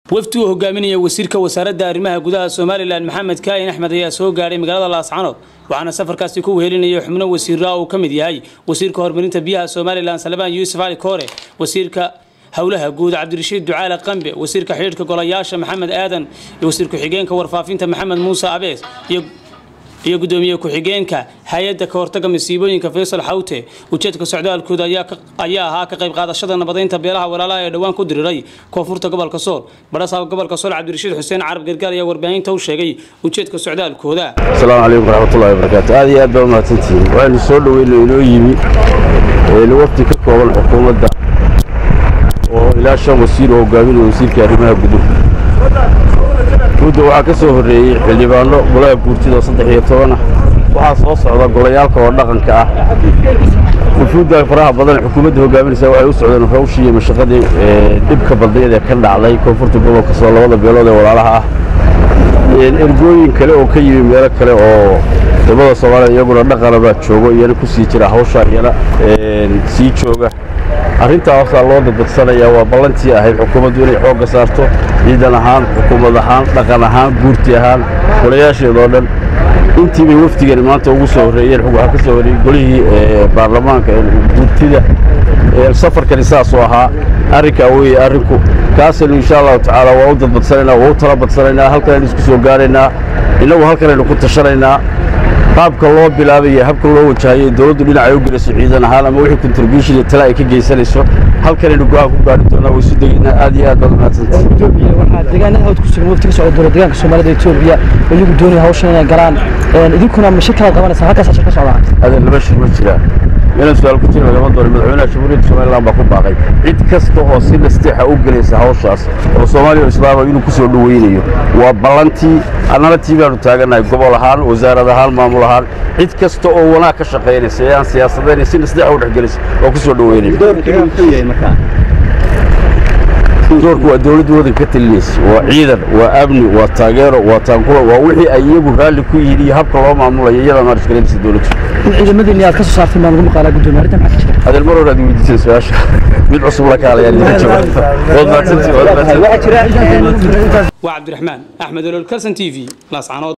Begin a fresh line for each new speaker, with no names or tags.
wafdi uu hogaaminaya wasiirka wasaaradda arrimaha gudaha somalilan maxamed kaahin axmed ayaa soo gaadhay magaalada laascanood waxaana safarkaasi ku wehelinaya xubno wasiiraa uu ka mid yahay wasiirka horumarinta biyaha somalilan salmaan yuusuf cali koore wasiirka howlaha guud cabdirashiid ducaale qambe wasiirka xidhiidhka golayaasha maxamed aadan iyo wasiir ku-xigeenka warfaafinta maxamed muuse abees iyo iyo gudoomiye ku-xigeenka hay-adda ka hortaga masiibooyinka faysal xawte ujeedka socdaalkooda ayaa ahaa ka qayb qaadashada nabadeynta beelaha walaalaha ee dhowaan ku diriray koonfurta gobolka sool badhasaab gobolka sool cabdirashiid xuseen carab gargaar ayaa warbaahinta u sheegay ujeedka socdaalkooda
asalaamu calaykum waraxmatullahi wabarakaatu aad iyo aad baa umahadsantihiin waxaynu soo dhoweyno inoo yimi wafdi ka kooban xukuumadda oo ilaa shan wasiir oo hogaaminaya wasiirka arrimaha guduhu mudda waxaa ka soo horreeyey xildhibaanno golaha guurtida oo saddex iyo toban ah waxaa soo socda golayaalka oo dhaqanka ah wufuudda faraha badan xukuumadda hogaaminaysa waxay u socdeen hawshii iyo mashaqadii dhibka badneed ee ka dhacday koonfurta gobolka soo labada beelood ee walaalaha ah ergooyin kale oo ka yimi meelo kale oo wadamada soomaalida iyaguna dhaqana baa joogo iyana ku sii jira hawshaa iyana sii jooga arrintaa hoosaa loo dadbadsanayaa waa ballantii ahayd xukuumaddu inay xoogga saarto ciidan ahaan xukuumad ahaan dhaqan ahaan guurti ahaan golayaasheedoo dhan intii bay wafdigani maanta ugu soo horreeyeen waxaa ka soo horreeyey golihii baarlamaanka guurtida safarkani saasuu ahaa arrinkaa weeye arrinku kaasaynu insha allahu tacaala waa u dadbadsanaynaa waa u tala badsanaynaa halkanaynu isku soo gaaraynaa innagu halkanaynu ku tashanaynaa qaabka loo bilaabaya habka loo wajahayo dowladdu dhinacay u gelayso ciidan ahaan ama wixii contribution iyo tale ay ka geysanayso halkanaynu go-aan ku gaari doonaa way isu degaynaa aad iyo aad baad umahadsantahay
waxaa deegaanada hawd ku sugan wafti ka socda dowlad deegaanka soomaalida etoobiya oo iyagu doonaya hawshan inay galaan idinkuna ma shir kala qabanaysaa halkaas shir ka socdaa
adeer laba shir ma jiraan meelan su-aal ku jira lagama doono madaxweynaha jamhuuriyadda somaliland baa ku baaqay cid kasta oo si nasteexa u gelaysa hawshaas oo soomaaliya islaama inuu ku soo dhoweynayo waa ballantii annana tii baanu taagannahay gobol ahaan wasaarad ahaan maamul ahaan cid kasta oo wanaag ka shaqaynaysa ee aan siyaasadayna si nasteexa u dhexgelaysa waa ku soo dhoweynaya doorku waa dowladda waddanka ka talinaysa waa ciidan waa amni waa taageero waa taankulo waa wixii ay iyagu raalli ku yihiin iyo habka loo maamulayo iyadaa maarishgareynaysa dowladdu
in ciidamadiinni aad ka soo saarteen baan ugu maqaalaa guddoomiye arrintan maxaa ka jira
adeer mar hore aad weydiiseen su-aasha mid cusub la kaalayaan idinka jawaab waad mahadsantihin waad mahadsantihin
waa cabdiraxmaan axmed olol kalson t v laascanood